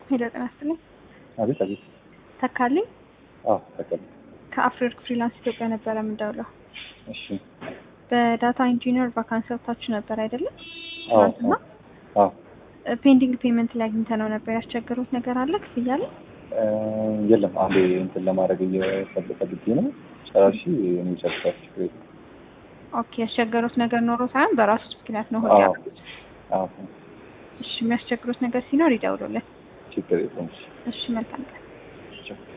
ሄሎ ጤና ይስጥልኝ። አቤት አቤት። ተካልኝ አዎ ተቀበል። ከአፍሪወርክ ፍሪላንስ ኢትዮጵያ ነበረ የምደውለው። እሺ። በዳታ ኢንጂነር ቫካንሲ ወጥታችሁ ነበር አይደለም? አዎ ትናንትና አዎ። ፔንዲንግ ፔመንት ላይ አግኝተነው ነበር። ያስቸገሩት ነገር አለ ክፍያ ላይ? እ የለም አንዴ እንትን ለማድረግ እየፈልፈልግ ነው። ጨራሽ የሚጨርሳች ኦኬ ያስቸገሩት ነገር ኖሮ ሳይሆን በራሱ ምክንያት ነው ሆነ አዎ። ያደረጉት። አዎ እሺ የሚያስቸግሩት ነገር ሲኖር ይደውሉልን። ችግር የለውም። እሺ መልካም ቀን። ቻው።